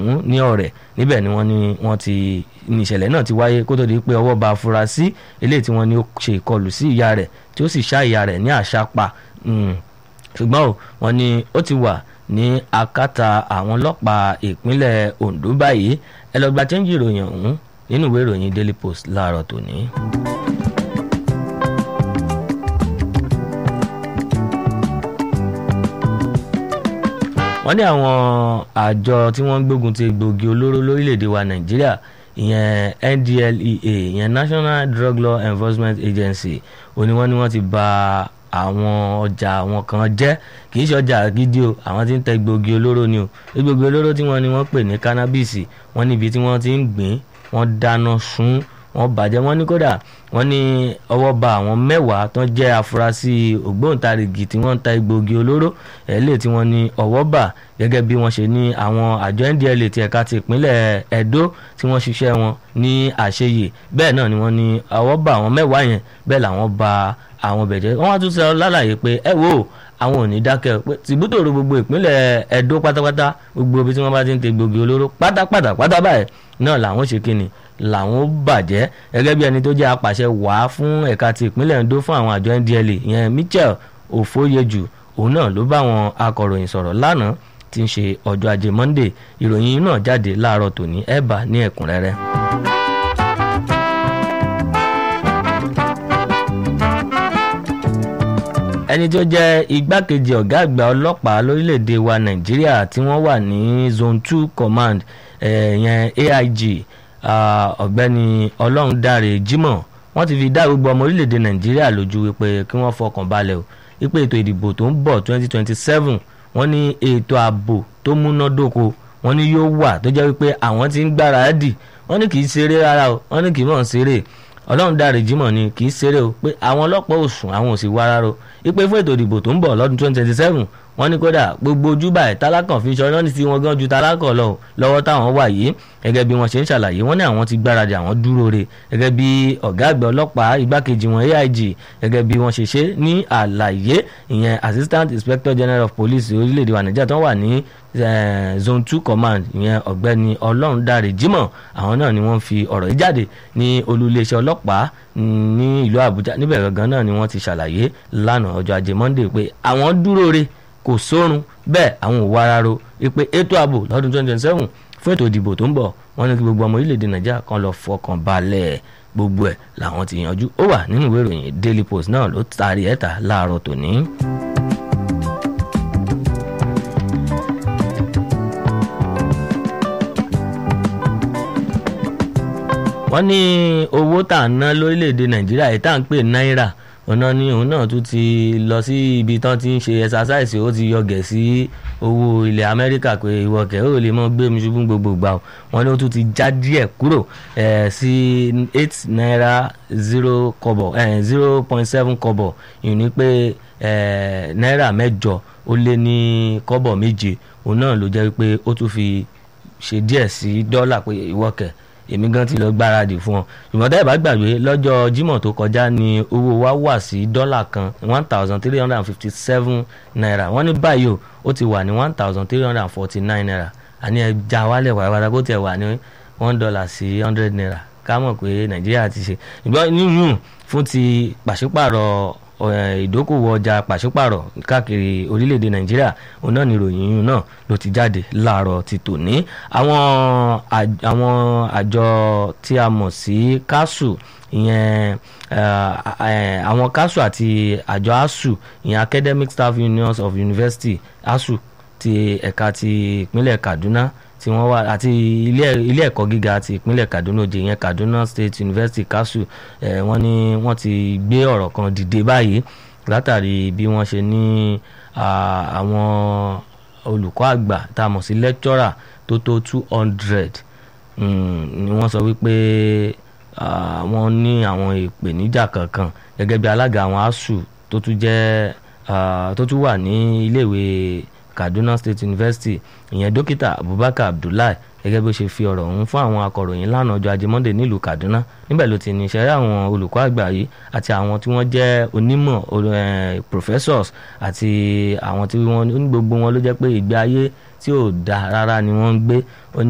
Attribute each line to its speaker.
Speaker 1: ọ̀hún ní ọ̀rẹ́ níbẹ̀ ni wọ́n ní wọ́n ti ní ìṣẹ̀lẹ̀ náà ti wáyé kó tó di pé ọwọ́ ba afurasí eléyìí tí wọ́n ní ó ṣe ìkọlù sí ìyá rẹ̀ tí ó sì ṣá ìyá rẹ̀ ní àṣàpà ṣùgbọ́n o wọ́n ní ó ti wà ní akátá àwọn ọlọ́pàá ìpínlẹ̀ Ondo báyìí ẹ lọ gba chẹ́ńjì ìròyìn ọ̀hún nínú ìwé ìròyìn Daily Post láàárọ̀ tòní. wọ́n ní àwọn àjọ tí wọ́n ń gbógun ti egbògi olóró lórílẹ̀‐èdè wa Nàìjíríà ìyẹn NDLEA ìyẹn National Drug Law Enforcement Agency ó ní wọ́n ní wọ́n ti bà àwọn ọjà àwọn kan jẹ́ kì í ṣe ọjà gidi o àwọn tí ń tẹ egbògi olóró ni o egbògi olóró tí wọ́n ní wọ́n pè ní cannabis wọ́n níbi tí wọ́n ti ń gbìn wọ́n dáná sun wọ́n bàjẹ́ wọ́n ní kódà wọ́n ní ọwọ́ bà àwọn mẹ́wàá tó jẹ́ afurasí ògbóǹtarìgì tí wọ́n ń ta egbògi olóró ẹ̀lẹ́ tí wọ́n ní ọwọ́ bà gẹ́gẹ́ bí wọ́n ṣe ní àwọn àjọ NDLEA ti ẹ̀ka ti ìpínlẹ̀ Ẹdó tí wọ́n ṣiṣẹ́ wọn ní àṣeyè bẹ́ẹ̀ náà ni wọ́n ní ọwọ́ bà àwọn mẹ́wàá yẹn bẹ́ẹ̀ làwọn bà àwọn bẹ̀jẹ́ wọ́n wá tún sọ lálàyé pé ẹ wo àwọn ò ní dákẹ́ pé tìbútòrò gbogbo ìpínlẹ̀ Ẹdó pátápátá gbogbo ibi tí wọ́n bá ti ń te gbòógì olóró pátápátá pátá báyìí náà làwọn ṣe kíni làwọn bàjẹ́ gẹ́gẹ́ bí ẹni tó jẹ́ apàṣẹ wàá fún ẹ̀ka ti ìpínlẹ̀ Ẹdó fún àwọn àjọ NDLEA ìyẹn Michael Ofoyeju òun náà ló bá àwọn akọ̀ròyìn sọ̀rọ̀ lánàá tí ń ṣe ọjọ́ ajé Monday ìròyìn náà jáde láàárọ̀ tòní ẹ̀ bá ní ẹ̀kúnrẹ́rẹ́. ẹni tó jẹ́ igbákejì ọ̀gá àgbà ọlọ́pàá lórílẹ̀‐èdè wa nàìjíríà tí wọ́n wà ní zone two command ẹ̀yẹn aig ọ̀gbẹ́ni ọlọ́rundáre jimoh wọ́n ti fi dá gbogbo ọmọ orílẹ̀‐èdè nàìjíríà lójú wípé kí wọ́n fọkàn balẹ̀ o wípé ètò ìdìbò tó ń bọ̀ twenty twenty seven wọ́n ní ètò ààbò tó múnádóko wọ́n ní yóò wà tó jẹ́ wípé àwọn ti ń gbáradì wọ́n ní kì í ṣeré rárá o wọ́n ní kì í mọ̀ ṣeré ọlọ́run dáre jimoh ni kì í ṣeré o pé àwọn ọlọ́pàá ò sùn àwọn ò sì wá rárá o ipe fún ètò ìdìbò tó ń bọ̀ lọ́dún twenty twenty seven wọ́n ní kódà gbogbo ojúbà ẹ̀ tálákàn fi ṣọ́ lọ́ní tí wọ́n gan ju tálákàn lọ lọ́wọ́ táwọn wà yìí gẹ́gẹ́ bí wọ́n ṣe ń ṣàlàyé wọ́n ní àwọn ti gbáradì àwọn dúró re gẹ́gẹ́ bí ọ̀gá àgbà ọlọ́pàá igbákejì wọn AIG gẹ́gẹ́ bí wọ́n ṣe ṣe ní àlàyé ìyẹn assistant inspector general of police orílẹ̀-èdè wa nàìjíríà tó wà ní zone two command ìyẹn ọ̀gbẹ́ni ọlọ́rundàrè jimoh àwọn náà ni wọ́n fi ọ̀rọ̀ yìí jáde ní olú iléeṣẹ́ ọlọ́pàá ní ìlú àbújá níbẹ̀ gangan náà ni wọ́n ti ṣàlàyé lánàá ọjọ́ ajé monday pé àwọn dúró re kò sórun bẹ́ẹ̀ àwọn ò wá rárá pé ètò ààbò lọ́dún twenty twenty seven fún ètò ìdìbò tó ń bọ̀ wọ́n ní kí gbogbo ọmọ orílẹ̀-èdè nàìjíríà kan lọ fọkàn balẹ̀ gbogbo ẹ̀ làwọn ti yanjú ó wà nínú ìwé ìròyìn daily post náà ló taari ẹ̀ta láàárọ̀ tòní. wọ́n ní owó tá à ń ná lórílẹ̀‐èdè nàìjíríà yìí tá à ń pè náírà ọ̀nà ni òun náà tún ti lọ sí ibi tán ti ń ṣe ẹ̀sásáìsì ó ti yọgẹ̀ sí owó ilẹ̀ amẹ́ríkà pé ìwọ̀kẹ́ ó lè mọ́ gbé mi ṣubú gbogbo gbà wọ́n ní ó tún ti já díẹ̀ kúrò sí eight naira zero kọ́bọ̀ zero point seven kọ́bọ̀ ìyẹn ni pé náírà mẹ́jọ ó lé ní kọ́bọ̀ méje òun náà ló jẹ́ pé ó tún fi ṣe díẹ̀ sí dọ́là pé ìwọ̀kẹ́ èmi gan ti lọ gbáradì fún ọ ṣùgbọ́n tẹ́ ẹ bá gbàgbé lọ́jọ́ Jímọ̀ tó kọjá ni owó wa wà sí dọ́là kan one thousand three hundred and fifty seven naira wọ́n ní báyìí o ó ti wà ní one thousand three hundred and forty nine naira àní ẹ já wálẹ̀ wàràwàrà kó tiẹ̀ wà ní one dollar sí hundred naira ká mọ̀ pé Nàìjíríà ti ṣe ṣùgbọ́n níyùn fún ti pàṣípàrọ̀ ìdókòwò ọjà pàṣípàrọ̀ káàkiri orílẹ̀-èdè nàìjíríà òun náà ni ìròyìn yìí náà ló ti jáde láàárọ̀ ti tòní àwọn àwọn àjọ tí a mọ̀ sí kásù ìyẹn àwọn kásù àti àjọ asuu ìyẹn academic staff unions of university asuu ti ẹ̀ka ti ìpínlẹ̀ kaduna tí wọ́n wà àti ilé ẹ̀kọ́ gíga ti ìpínlẹ̀ Kaduna òjè yẹn Kaduna State University KASU ẹ̀ wọ́n ní wọ́n ti gbé ọ̀rọ̀ kan dìde báyìí látàrí bí wọ́n ṣe ní àwọn olùkọ́ àgbà tá a mọ̀ sí lecturer tó tó two hundred ni wọ́n sọ wípé wọ́n ní àwọn ìpèníjà kankan gẹ́gẹ́ bí alága àwọn ASUU tó tún jẹ́ tó tún wà ní iléèwé Kaduna State University ìyẹn dókítà Abubakar Abdullahi gẹ́gẹ́ bó ṣe fi ọ̀rọ̀ ọ̀hún fún àwọn akọ̀ròyìn lánàá ọjọ́ ajé Monday nílùú Kaduna níbẹ̀ ló ti ní ìṣẹ́rẹ́ àwọn olùkọ́ àgbà yìí àti àwọn tí wọ́n jẹ́ onímọ̀ professors àti àwọn tí wọ́n ní gbogbo wọn ló jẹ́ pé ìgbé ayé tí ò dáa rárá ni wọ́n ń gbé